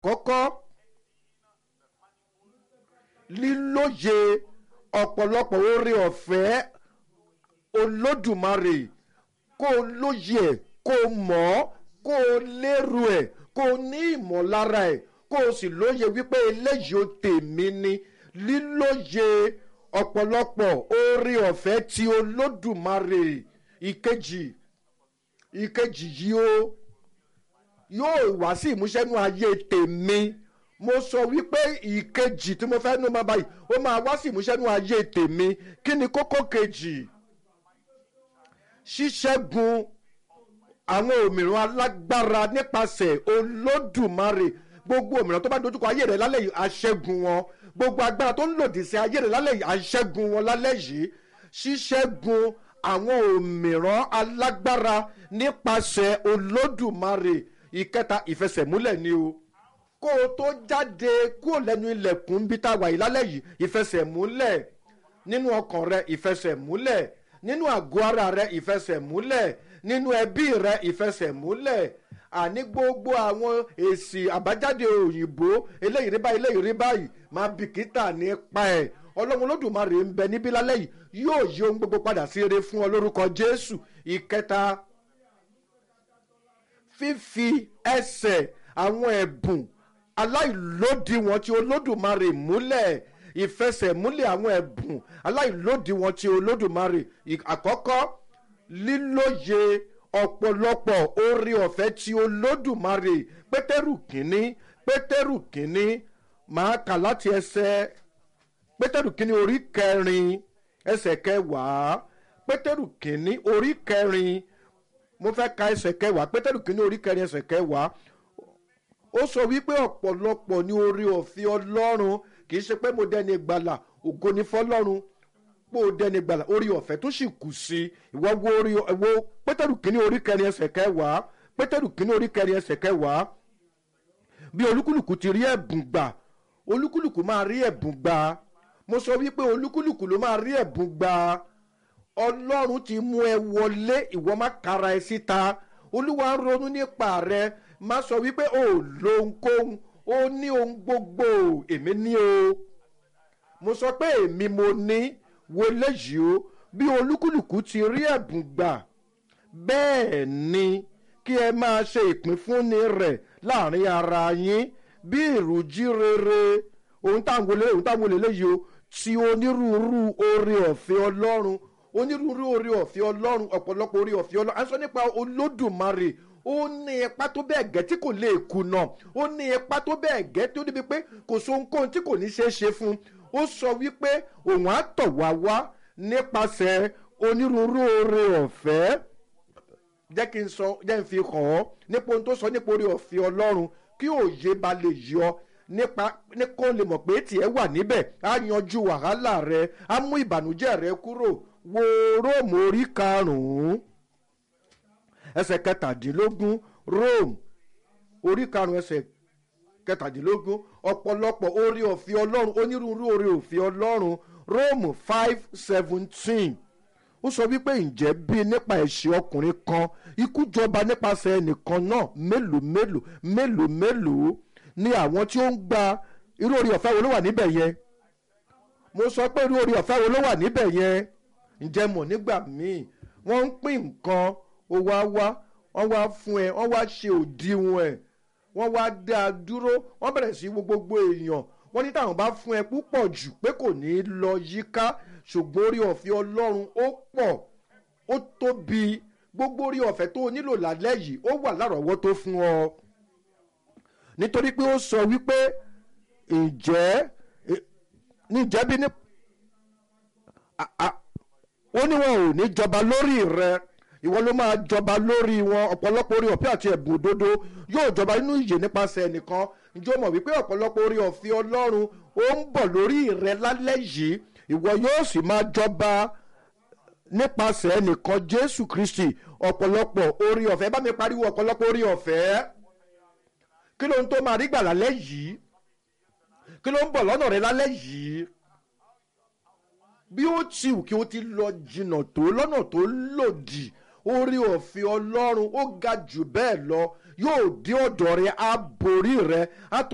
àkọ́kọ́ lílóye ọ̀pọ̀lọpọ̀ oore ọ̀fẹ́ olódùmarè kó o lóye ẹ̀ kó o mọ̀ ọ́ kó o lérò ẹ̀ kó o ní ìmọ̀lára ẹ̀ kó o sì lóye wípé eléyìí ó tèmi ni lílóye ọ̀pọ̀lọpọ̀ oore ọ̀fẹ́ tí olódùmarè ìkejì ìkejì yìí ó yóò wá sí ìmúṣẹ́nú ayé tèmi mo sọ wípé ìkejì tí mo fẹ́ nú máa báyìí ó máa wá sí ìmúṣẹ́nú ayé tèmi kí ni kókó kejì ṣíṣẹ́gun àwọn òmìnira alágbára nípasẹ̀ olódùmarè gbogbo òmìnira tó bá dojúkọ ayé rẹ lálẹ́ yìí aṣẹ́gun wọn gbogbo agbára tó ń lòdì sí ayé rẹ lálẹ́ yìí aṣẹ́gun wọn lálẹ́ yìí ṣíṣẹ́gun àwọn òmìrán alágbára nípasẹ̀ olódùmarè ìkẹta ìfẹsẹ̀múlẹ̀ ni o kó o tó jáde kúrò lẹ́nu ilẹ̀kùn bí tá a wà yìí lálẹ́ yìí ìfẹsẹ̀múlẹ̀ nínú ọkàn rẹ ìfẹsẹ̀múlẹ̀ nínú àgọ́ ara rẹ ìfẹsẹ̀múlẹ̀ nínú ẹbí rẹ ìfẹsẹ̀múlẹ̀ àní gbogbo àwọn èsì àbájáde òyìnbó eléyìí rí báyìí eléyìí rí báyìí máa bìkítà nípa ẹ̀ ọlọ́run olódùmarè ń bẹ níbí lálẹ́ yìí yóò yí ohun gbogbo padà sí eré fún ọ lórúkọ jésù ìkẹta fífi ẹsẹ̀ àwọn ẹ̀bùn aláìlódiwọ̀n tí olódùmarè múlẹ̀ ìfẹsẹ̀múlẹ̀ àwọn ẹ̀bùn aláìlódiwọ̀n tí olódùmarè àkọ́kọ́ lílóye ọ̀pọ̀lọpọ̀ oore ọ̀fẹ́ tí olódùmarè pétérù kínní pétérù kínní máa kà láti ẹsẹ̀ pétérù kínní orí kẹrin ẹsẹ̀ kẹwàá pétérù kínní orí kẹrin mo fẹ́ ka ẹsẹ̀ kẹwàá pétérù kínní orí kẹrin ẹsẹ̀ kẹwàá ó sọ wípé ọ̀pọ̀lọpọ̀ ní oore ọ̀fẹ́ ọlọ́run kì í ṣe pé mo dẹni gbàlà ògo ni fọlọ́run pé o dẹni gbàlà orí ọ̀fẹ́ tó sì kù sí ìwọ wo orí wo pétérù kínní orí kẹrin ẹsẹ̀ kẹwàá pétérù kínní orí kẹrin ẹsẹ̀ kẹwàá bí olúkúlùkù ti rí ẹ̀bùn gbà olúkúlùkù máa rí ẹ̀bùn gbà mo sọ wípé olúkúlùkù ló máa rí ẹ̀bùn gbà ọlọ́run ti mú ẹ wọlé ìwọ má kara ẹ síta olúwa ń ronú nípa rẹ má sọ wípé o ò lo ohunkóhun ó ní ohun gbogbo èmi ní o mo sọ pé èmi mo ní wo léyìí o bí olúkúlùkù ti rí ẹ̀bùn gbà bẹ́ẹ̀ ni kí ẹ máa ṣe ìpínfúnni rẹ̀ láàrin ara yín bí ìrújí rere ohun táwọn olè ohun táwọn olè léyìí o ti onírúurú oore ọ̀fẹ́ ọlọ́run onírúurú oore ọ̀fẹ́ ọlọ́run ọ̀pọ̀lọpọ̀ oore ọ̀fẹ́ ọlọ́run à ń sọ nípa olódùmarè ó ní ipa tó bẹ́ẹ̀ gẹ́ tí kò lè kùnà ó ní ipa tó bẹ́ẹ̀ gẹ́ tó débi pé kò so ohunkóhun tí kò ní ṣeé ṣe fún un ó sọ wípé òun á tọ̀ wá wá nípasẹ̀ onírúurú oore ọ̀fẹ́ jẹ́ kí n sọ jẹ́ n fi hàn ọ́ nípa ohun tó sọ nípa oore ọ̀fẹ́ ọlọ́run kí òye ba lè yọ nípa ní kó lè mọ̀ pé tiẹ̀ wà níbẹ̀ á yanjú wàhálà rẹ á mú ìbànújẹ́ rẹ kúrò wo róòmù orí karùn-ún ẹsẹ̀ kẹtàdínlógún rome orí karùn-ún ẹsẹ̀ kẹtàdínlógún ọ̀pọ̀lọpọ̀ orí ọ̀fẹ́ ọlọ́run onírúurú orí ọ̀fẹ́ ọlọ́run rome five seventeen ó sọ wípé ǹjẹ́ bí nípa ẹ̀ṣẹ̀ ọkùnrin kan ikú jọba nípasẹ̀ ẹnìkan náà mélòó mélòó mélòó mélòó ni àwọn tí ó ń gba irú orí ọ̀fẹ́ wo ló wà níbẹ̀ yẹn mo sọ pé irú orí ọ̀fẹ́ wo ló wà níbẹ̀ yẹn ǹjẹ́ mọ̀ nígbà míì wọ́n ń pín nǹkan ó wá wá wọ́n wá fún ẹ wọ́n wá ṣe òdiwọ̀n ẹ̀ wọ́n wá dá a dúró wọ́n bẹ̀rẹ̀ sí wo gbogbo èèyàn wọ́n ní táwọn bá fún ẹ púpọ̀ jù pé kò ní í lọ yíká ṣùgbọ́n orí ọ̀fẹ́ ọlọ́run ó pọ̀ ó tóbi gbogbo orí ọ̀fẹ́ tó o nílò lálẹ́ yìí ó wà lárọ̀ọ́wọ́tó fún ọ nítorí pé ó sọ wípé ǹjẹ́ níjẹ́ bí ní ó ní wọn ò ní jọba lórí rẹ ìwọ ló máa jọba lórí wọn ọ̀pọ̀lọpọ̀ orí ọ̀fẹ́ àti ẹ̀bùn òdodo yóò jọba nínú ìyè nípasẹ̀ ẹnìkan ǹjẹ́ o mọ̀ wípé ọ̀pọ̀lọpọ̀ orí ọ̀fẹ́ ọlọ́run ó ń bọ̀ lórí rẹ lálẹ́ yìí ìwọ yóò sì máa jọba nípasẹ̀ ẹnìkan jésù kristi ọ̀pọ̀lọpọ̀ orí ọ̀fẹ́ bá mi pariwo ọ̀pọ̀lọpọ̀ orí ọ̀fẹ́ kí ló ń tó máa rí gbà lálẹ́ yìí kí ló ń bọ̀ lọ́nà rẹ lálẹ́ yìí bí ó ti wù kí ó ti lọ jìnnà tó lọ́nà tó lòdì orí ọ̀fẹ́ ọlọ́run ó ga jù bẹ́ẹ̀ lọ yóò dé ọ̀dọ̀ rẹ á borí rẹ á tún.